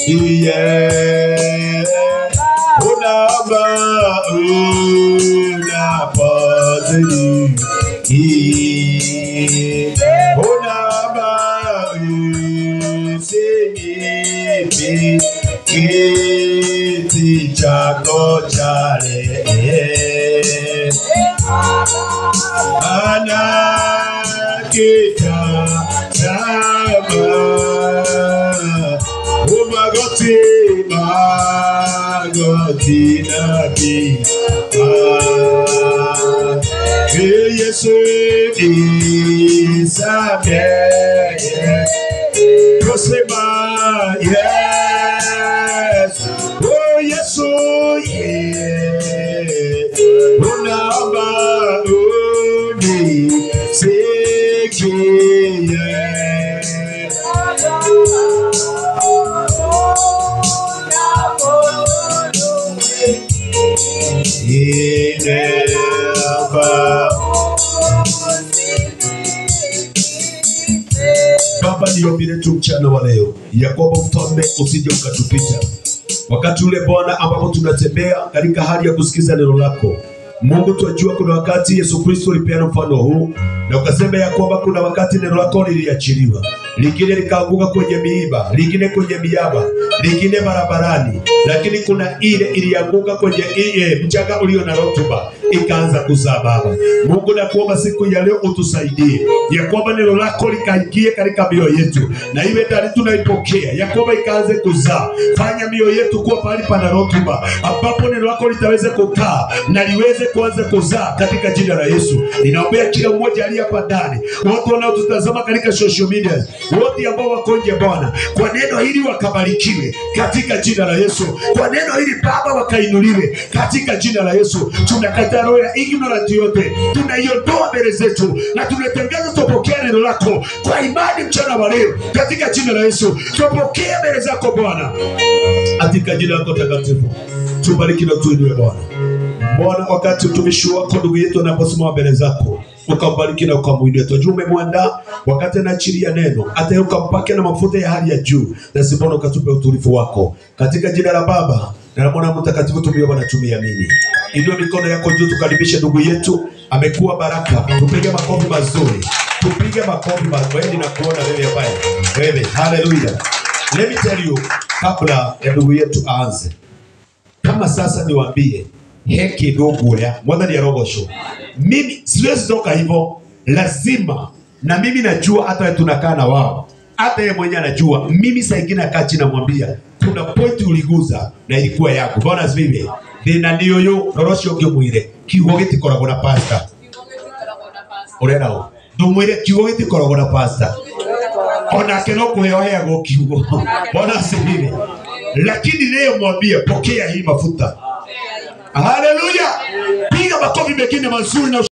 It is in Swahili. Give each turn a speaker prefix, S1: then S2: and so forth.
S1: yeah. Unaba unapozidi Unaba usinipi kiti chako cha rehema ana kitazama umagoti magoti nabi Yesu isamehe kusema yes oh Yesu yeah unaomba unisikie Ineba. Baba, niombi letu mchana wa leo ya kwamba mfalme usije ukatupita wakati ule Bwana ambapo tunatembea katika hali ya kusikiza neno lako. Mungu, twajua kuna wakati Yesu Kristo ulipeana mfano huu na ukasema ya kwamba kuna wakati neno lako liliachiliwa, lingine likaanguka kwenye miiba, lingine kwenye miaba, lingine barabarani, lakini kuna ile ilianguka kwenye ile mchanga ulio na rutuba ikaanza kuzaa. Baba Mungu, nakuomba siku ya leo utusaidie ya kwamba neno lako likaingie katika mioyo yetu na iwe ndani tunaipokea, ya kwamba ikaanze kuzaa. Fanya mioyo yetu kuwa pahali pana rutuba, ambapo neno lako litaweze kukaa na liweze kuanza kuzaa katika jina la Yesu. Ninaombea kila mmoja aliye hapa ndani, wote wanaotutazama katika social media, wote ambao wako nje, Bwana, kwa neno hili wakabarikiwe katika jina la Yesu. Kwa neno hili Baba wakainuliwe katika jina la Yesu. Tunakataa roho ya ignorant yote, tunaiondoa mbele zetu na tunatangaza tupokea neno lako kwa imani mchana wa leo katika jina la Yesu. Tupokea mbele zako Bwana katika jina lako takatifu. Tubariki na tuinue Bwana. Bwana, wakati mtumishi wako ndugu yetu anaposimama mbele zako ukambariki na ukamwinua. Tunajua umemwandaa wakati anaachilia neno, hata yeye ukampake na mafuta ya hali ya juu, na sibona ukatupe utulivu wako katika jina la Baba na la Mwana Mtakatifu. Tumeomba na tumeamini. Inua mikono yako juu, tukaribishe ndugu yetu, amekuwa baraka. Tupige makofi mazuri, tupige makofi mazuri na kuona wewe ambaye wewe. Haleluya! Let me tell you, kabla ya ndugu yetu aanze kama sasa niwaambie heki ndugu ya mwathani arogocwo mimi siwezi toka hivyo lazima na mimi najua hata wewe tunakaa na wao hata yeye mwenyewe anajua mimi saa ingine akaa chini namwambia kuna pointi uliguza na ilikuwa yako bwana asifiwe thina nĩ ũyũ roro ũcio ũngĩmwĩre kiugo gĩtikoragwo na pasta ũrenda ũ ndũmwĩre kiugo gĩtikoragwo na pasta onake no kũheo heagwo kiugo bwana asifiwe lakini leo mwambie pokea hii mafuta haleluya piga makofi mengine mazuri na